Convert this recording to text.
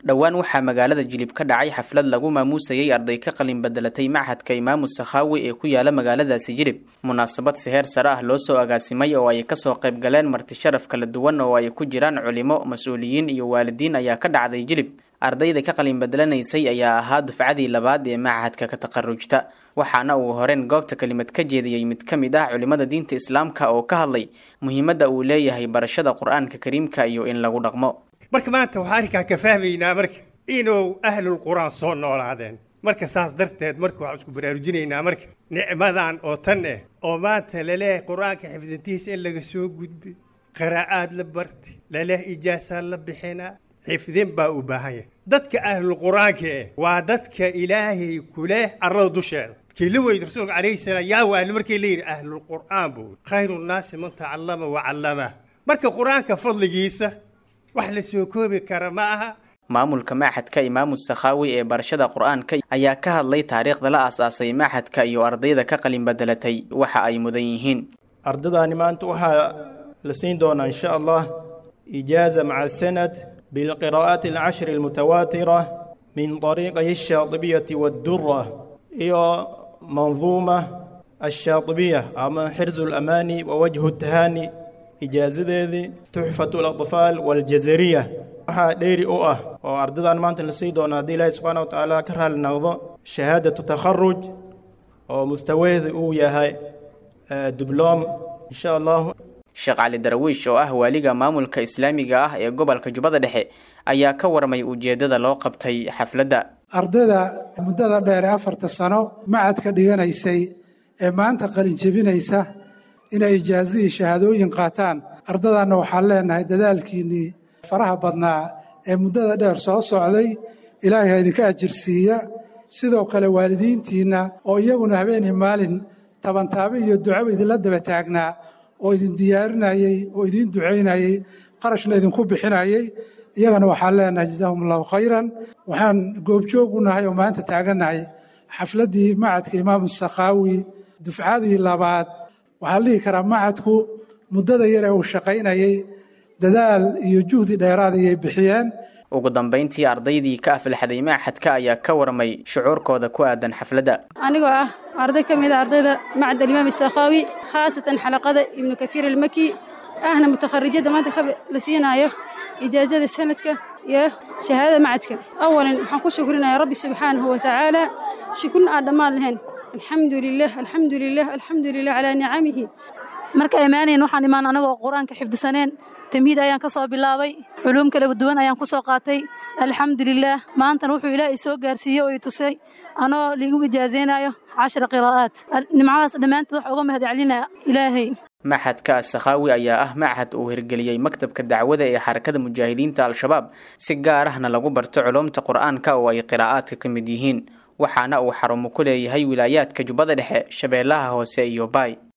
dhowaan waxaa magaalada jilib ka dhacay xaflad lagu maamuusayay arday ka qalin bedelatay machadka imaamu sakhaawi ee ku yaala magaaladaasi jilib munaasabad si heer sare ah loo soo agaasimay oo ay kasoo qayb galeen marti sharaf kala duwan oo ay ku jiraan culimo mas-uuliyiin iyo waalidiin ayaa ka dhacday jilib ardayda ka qalin bedelanaysay ayaa ahaa dufcadii labaad ee machadka ka taqarujta waxaana uu horeen goobta kelimad ka jeediyey mid ka mid ah culimada diinta islaamka oo ka hadlay muhiimadda uu leeyahay barashada qur-aanka kariimka iyo in lagu dhaqmo marka maanta waxaa arrinkaa ka fahmaynaa marka inuu ahlul qur-aan soo noolaadeen marka saas darteed marka waxaan isku baraarujinaynaa marka nicmadan oo tan eh oo maanta laleeyahay qur-aanka xifdintiisa in laga soo gudbay qiraa'aad la bartay laleeyahay ijaasaa la bixinaa xifdin baa u baahan yahay dadka ahlul qur-aanka eh waa dadka ilaahay kuleh arlada dusheeda kii la weydi rasuulka calayhi salaam yaa waali markii la yidhi ahlulqur'aan buu khayru nnaasi man tacallama wa callama marka qur-aanka fadligiisa wax la soo koobi kara ma aha maamulka machadka imaamu sakhaawi ee barashada qur-aanka ayaa ka hadlay taariikhda la aas-aasay machadka iyo ardayda ka qalin bedelatay waxa ay mudan yihiin ardadaani maanta waxaa la siin doonaa insha allah ijaaza maca sanad bilqiraa'aati alcashri almutawaatira min طariiqay الshaaطibiyati waاddura iyo manduuma الshaaطibiya ama xirzu اlamaani wa wajhu اtahaani ijaazadeedii tuxfatu اlaطfaal waاljazariya waxaa dheeri u ah oo ardadan maanta la sii doono haddii ilaahi subxaana wa tacaala ka raali noqdo shahaadatu takharuj oo mustawaheeda uu yahay dibloom insha allahu sheekh cali darwiish oo ah waaliga maamulka islaamiga ah ee gobolka jubbada dhexe ayaa ka warmay ujeeddada loo qabtay xafladda ardayda muddada dheer ee afarta sano macadka dhiganaysay ee maanta qalin jebinaysa inay ijaazo iyo shahaadooyin qaataan ardadaanna waxaan leenahay dadaalkiinnii faraha badnaa ee muddada dheer soo socday ilaahay ha idinka ajirsiiya sidoo kale waalidiintiinna oo iyaguna habeenii maalin tabantaabe iyo ducaba idinla daba taagnaa oo idin diyaarinayey oo idiin ducaynayey qarashna idinku bixinayey iyagana waxaan leenahay jazaahum allahu khayran waxaan goobjoog u nahay oo maanta taagannahay xafladdii macadka imaamu sakhaawi dufcadii labaad waxaan dhihi karaa macadku muddada yar ee uu shaqaynayey dadaal iyo juhdi dheeraad ayay bixiyeen ugu dambayntii ardaydii ka aflaxday machadka ayaa ka warmay shucuurkooda ku aadan xafladda anigoo ah arday ka mid a ardayda macad alimaam sakhaawi khaasatan xalaqada ibnu katiir almaki ahna mutakharijadda maanta ka la siinaayo ijaazada sanadka iyo shahaadada macadka awalan waxaan ku shukrinayaa rabbi subxaanahu wa tacaala shukrun aan dhammaan lahayn alxamdu lilah alxamdu lilah alxamdu lilah calaa nicamihi marka imaanayn waxaan imaan anagoo qur-aanka xifdisaneen tamhiid ayaan ka soo bilaabay culuum kala duwan ayaan ku soo qaatay alxamdulilaah maantana wuxuu ilaahay soo gaarsiiyey oo i tusay anoo liigu ijaazaynayo cashara qiraa'aat nimcadaas dhammaantood waxa uga mahad celinaya ilaahay machadka asakhaawi ayaa ah machad uu hirgeliyey maktabka dacwada ee xarakada mujaahidiinta al-shabaab si gaar ahna lagu barto culumta qur-aanka oo ay qiraa'aadka ka mid yihiin waxaana uu xarumo ku leeyahay wilaayaadka jubbada dhexe shabeellaha hoose iyo baay